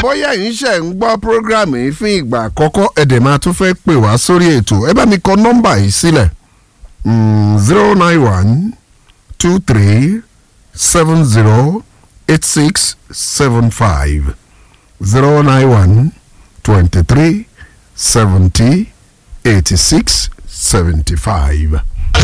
bóyá yìí ṣe ń gbọ́ prógrámù yìí fún ìgbà àkọ́kọ́ ẹ̀dẹ̀ máa tún fẹ́ pè wá sórí ètò ẹ bá mi kọ nọ́mbà yìí sílẹ̀ zero nine one two three seven zero eight six seven five zero nine one twenty three seventy eighty six seventy five.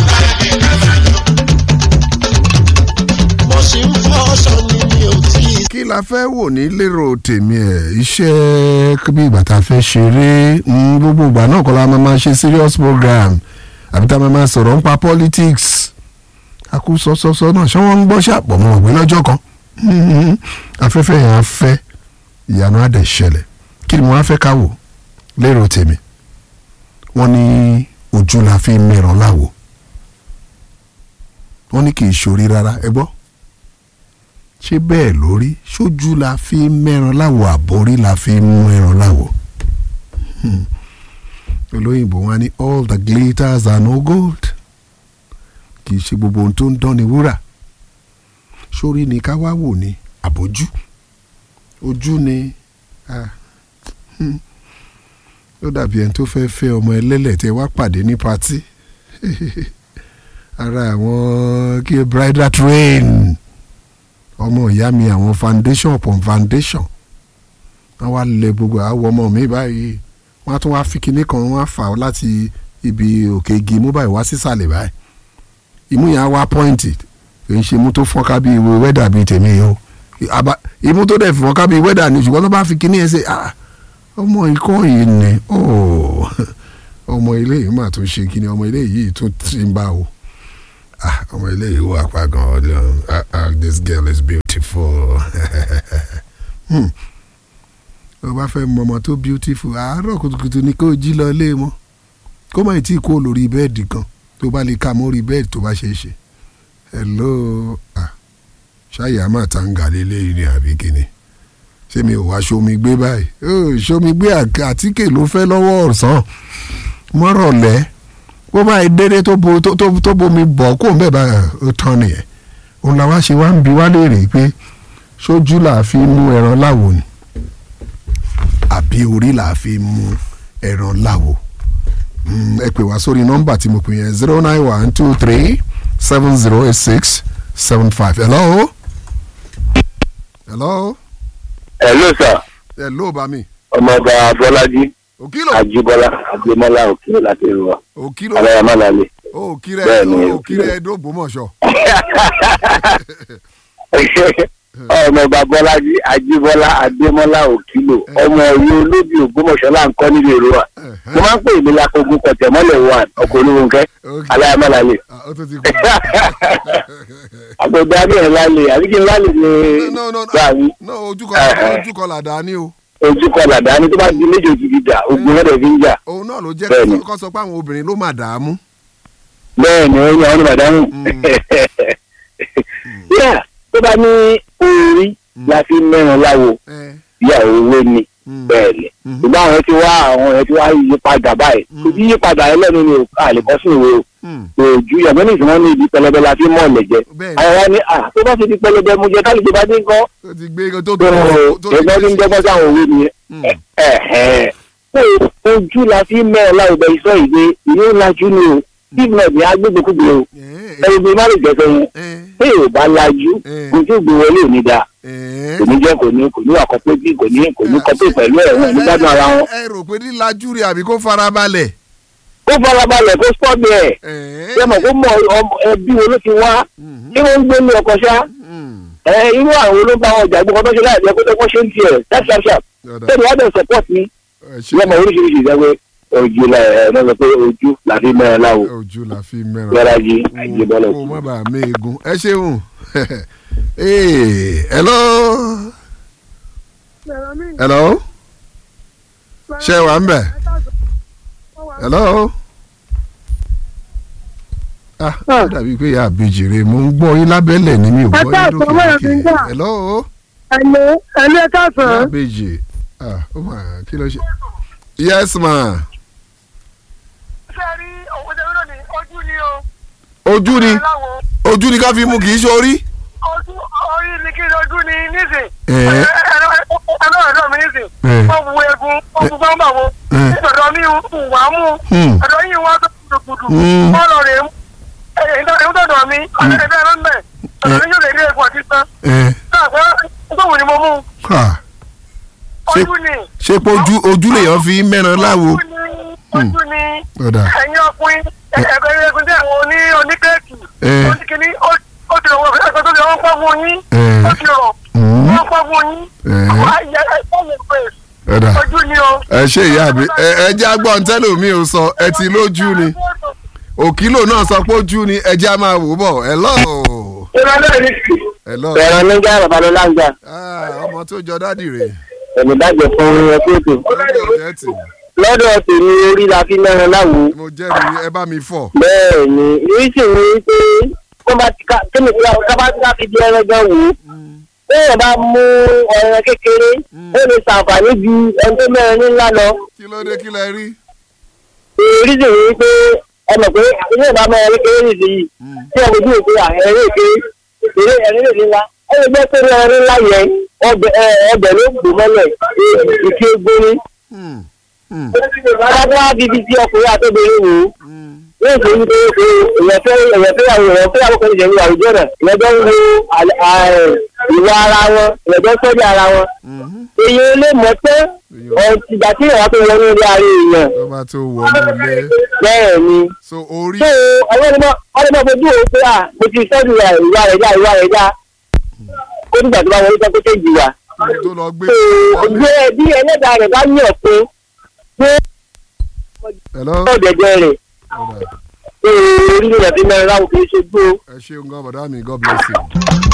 mo sì ń fọṣọ ni mi ò tí ì kí la fẹ́ wò ní lérò tèmi ẹ̀ iṣẹ́ bí ìgbà tá a fẹ́ ṣeré mm, gbogbo ìgbà náà kọ́ la máa ma ṣe serious program àbí tá a máa ma sọ̀rọ̀ nípa politics akú sọ́sọ́sọ́ náà ṣé wọ́n ń gbọ́ ṣàpọ̀ mọ́ ọ̀gbẹ́ lọ́jọ́ kan Mhm. afẹ́fẹ́ yẹn á fẹ́ ìyanu á dẹ̀ ṣẹlẹ̀ kí ni mo á fẹ́ ká wò lérò tèmi wọ́n ní ojú la fi ń mẹ́ràn láwo wọ́n ní kì í ṣorí rárá ẹ gbọ́ ṣé bẹ́ẹ̀ lórí ṣojú la fi ń mẹ́ran láwo àbórí la fi ń mú ẹran láwo. Hmm. olóyìnbó wọn ní all the glitters are no gold kì í ṣe gbogbo ohun tó ń dán ni wúrà sórí ni ká wá wò ní àbójú ojú ni ah, hmm. ó dàbí ẹni tó fẹ́ fẹ́ ọmọ ẹlẹ́lẹ̀ tẹ wá pàdé ní patí ara àwọn kí bridal train ọmọ ìyá mi àwọn foundation upon foundation wọ́n wá lẹ gbogbo àwọ̀ ọmọ mi báyìí wọ́n á tún wá fi kinní kan wọ́n á fà á láti ibi òkè igi imú báyìí wá sísàlẹ̀ báyìí imú yẹn á wá pọ́ìntì kì í ṣe imú tó fọ́nká bíi ìwé wẹ́dà bíi tèmi yìí o Àbá- imú tó dẹ̀ fọ́nká bíi wẹ́dà ni ṣùgbọ́n tó bá fi kinní yẹn ṣe ah, ọmọ ikọ́ yìí ni oh, ọmọ ilé yìí mà tún ṣe kinní ọmọ ilé yìí tún ti ń bá o ah ọmọ ilé yìí wà pa gan ọdún ah ah this girl is beautiful hmm. o bá fẹ́ mọ ọmọ tó beautiful àárọ̀ kùtùkùtù ni kó jí lọ ilé mọ́ kó má tí kó lórí bẹ́ẹ̀dì kan tó bá lè ka mórí bẹ́ẹ̀dì tó bá ṣe é ṣe hello ah ṣáyà má ta ń gà lélẹ́yìn ni àbí kíni ṣé mi ò wá ṣomi gbé báyìí ó ṣomi gbé àk- àtíkè ló fẹ́ lọ́wọ́ ọ̀sán mọ́rọ̀lẹ́ bó bá dédé tó bo tó tó tó bomi bọ̀ kó ń bẹ̀ bá ó tán nìyẹn òun làwa ṣe wá ń bi wá léèrè pé sójú là á fi mú ẹran láwo ni àbí orí là á fi mú ẹran láwo Mm, ẹ pè wá sórí nọ́mbà tí mo pè yẹn zero nine one two three seven zero eight six seven five hello hello hello sir hello bami ọmọọba bọlájí òkìlò ajíbọlá agbémọlá òkè láti rúwa òkìlò aláyàmálálẹ. òkìrẹ Bẹ́ẹ̀ni, òkìrẹ ẹdógbòmọ̀ṣọ́ ọmọọba bọlájí ajíbọlá agbémọlá òkìlò ọmọ ìlú olóbì ògbómọ̀ṣọ́ là ń kọ́ nílùú èrúwà mo máa ń pè mí lákogun kọtẹmọlẹ one ọkọ olówónkẹ Okay. aláyàmálálẹ. Ah, ó tún ti kú. àgbẹ̀dẹ abẹ́rẹ́ lálẹ́ àbí kí n lálẹ́ ní no no no gbàgbé no ojúkọ Eh. ojúkọ làdá ni o ojú kan làdá ní tó bá di méjì òjì dìjà ogun rẹ̀ fi ń jà òun náà ló jẹ́ Bẹ́ẹ̀ni. kó sọ pé àwọn obìnrin ló máa dààmú. bẹ́ẹ̀ ni ó yan ọ́nà bàdánù. yíyà tó bá ní orí la fi mẹ́rin láwo Eh, ìyá owó ni mm, bẹ́ẹ̀ ni mhm, ṣùgbọ́n àwọn ti wá àwọn ẹ̀ ti wá yí padà báyìí Mm. kò sí yí padà ẹlẹ́nu ni òkà àlèkọ́ sí ìwé o mm, kò ju yàgbọ́n ní ìsìnkú ní ibi pẹlẹbẹ la fi mọ̀ lẹ̀jẹ̀ bẹ́ẹ̀ni àwọn wa ní à tó bá ti di pẹlẹbẹ mo jẹ kálíjẹ bá dé ń kọ́ tó ti gbé tó tó tó tó ẹgbẹ́ tí ń jẹ́gbọ́n sáwọn òwe nìyẹn Mm, ẹ̀hẹ́n. pé ojú la fi mẹ́rin láwùjọ iṣẹ́ ìwé ìwé ńlájú ni o steve náà ní agbègbèkúgbè o eh, ẹni bí má lè jẹ́ sẹ́yìn eh, pé ò bá lajú eh, ojú ìgbé wọlé ò ní da eh. kò ní jẹ́ kò ní kò ní wà kọ́pẹ́ bí kò ní kò ní kọ́pẹ́ pẹ̀lú ẹ̀ wọ́n ní gbádùn ara wọn. ẹ rò pé lílajú rẹ àbí kó farabalẹ̀. ó farabalẹ̀ kó spọ́ bí ẹ̀ Eh, ṣé mọ̀ kó mọ ọmọ ẹbí wo ló ti wá mhm, kí wọ́n ń gbé ní ọkọ̀ ṣá mm, ẹ irú àwọn olóńgbà wọn ọjà gbọ́kọ́ tó ṣe láì jẹ́ kó tó kọ́ ṣe ń tiẹ̀ ṣáp ṣáp ṣáp ọ̀dà, tẹ́lẹ̀ wá bẹ̀ support mi ẹ ṣe ṣé mọ̀ oríṣiríṣi ìjẹ́wé ojú la ẹ̀ náà sọ pé ojú làfi mẹ́rin láwo ojú la fi mẹ́ràn. gbẹ́rájì àjẹbọ́lẹ̀ kó má bàa mé egun ẹ ṣeun Hey, hello hello ṣé wà ń bẹ̀ hello ah ó dàbí pé ìyá àbèjìrè mo ń gbọ́ yín lábẹ́lẹ̀ ni mi ò gbọ́ yín lókè lókè hello ẹ̀lẹ́ ẹ̀lẹ́ ìyá káàsán àbèjì ah ó mà kí ló ṣe yes ma ṣe rí owó tẹ̀wé náà ní ojú ni o ojú ni láwo ojú ni ká fi mú kì í ṣe orí ojú orí ni kí ni ojú ni nísìn Eh. ẹ̀rọ ọ̀dọ́ mi nísìn Eh. wọ́n bu egun wọ́n bu gbọ́ngbà wo Eh. ọ̀dọ́ mi ń wà mú Hmm. ọ̀dọ́ yìí wọ́n tó gbùdùgbùdù Hmm. wọ́n lọ rè é mú ẹ̀yìn tọ̀dọ̀ mi ọ̀dọ́ ẹ̀fẹ́ ló ń bẹ̀ ọ̀dọ́ mi yóò lè rí egun àti sán ẹ náà pé gbóhùn ni mo mú ha Ṣé- ojú ni ṣé pé ojú ojú lèèyàn fi mẹ́ran láwo ojú ni ojú ni ọ̀dà ẹ̀yin ọkùnrin ẹ̀ẹ́dẹ́gbẹ́ egun tí àwọn oní oníkẹ́ẹ̀kì Eh. oníkìní ó ti rọ̀ ẹ̀kọ́ tó ti wọ́n pọ́ fún yín Eh. ó ti rọ̀ Hmm. wọ́n pọ́ fún yín Eh. wọ́n á yẹ ẹ̀kọ́ mi pè ọ̀dà ojú ni o. ẹ ṣe ìyá mi ẹ ẹ jẹ́ agbọ́n tẹ́lẹ̀ mi ò sọ ẹ ti lójú ni òkìlò náà sọ pé ojú ni ẹ jẹ́ a máa wò bọ̀ hello hello bẹ̀rẹ̀ nígbà babalọ́lá ń jà Ah, ọmọ tó jọ dádì rè ẹ̀mí dájọ́ fún ẹkú ètò lọ́dọ̀ ọ̀jẹ̀ tì lọ́dọ̀ tèmi orí la fi mẹ́rin láwo mo jẹ́rìí ẹ bá mi fọ̀ bẹ́ẹ̀ ni ìrísí ni pé tó bá ti ká kémi ká bá ti ká fi di ẹran gan wò ó téèyàn bá mú ọ̀rẹ́ kékeré ó lè ṣàǹfààní ju ẹni tó mẹ́rin ńlá lọ kí ló dé kí lẹ rí ìrísí ni pé ẹ mọ̀ pé ilé ìbá mẹ́rin kékeré nìyí yìí tí ẹ fojú òkú ẹ̀rín èké eré ẹ̀rín lè nílá ẹ lè gbẹ́ pé ẹ̀rín ńlá yẹn ọbẹ̀ ẹ, ọbẹ̀ ló gbò mọ́lẹ̀ ìké gbóni. Hmm, hmm, bàbá tó wá bíbí tí ọkùnrin àtọ́bìnrin wò ó hmm. yóò ṣe wípé pé èèyàn fẹ́ èèyàn fẹ́ àwọn èèyàn fẹ́ àwọn kan ìṣẹ̀lẹ̀ àwùjọ náà èèyàn jọ ń wo àlẹ́- ààrẹ ìwà ara wọn èèyàn jọ ń sọ́jà ara wọn. Mhm. èèyàn lè mọ̀ pé ọ̀tìgbà tí èèyàn tó wọnú ilé ara èèyàn tó bá tó wọnú ilé bẹ́ẹ̀ ni. so orí tó àwọn ọmọ ọmọ fojú wo pé à mo ti sọ́jú rẹ̀ ìwà rẹ̀ já ìwà rẹ̀ já ó nígbà tó bá wọlé tó kó tẹ̀jì wá. tó lọ gbé tó gbé bí ẹlẹ́dàá rẹ̀ bá yàn pé pé hello ọ̀dẹ̀dẹ̀ rẹ̀ ọ̀dà pé orí rẹ̀ fi mẹ́rin láwùjọ ṣe gbó. ẹ ṣeun gan bọ̀dá mi god bless you.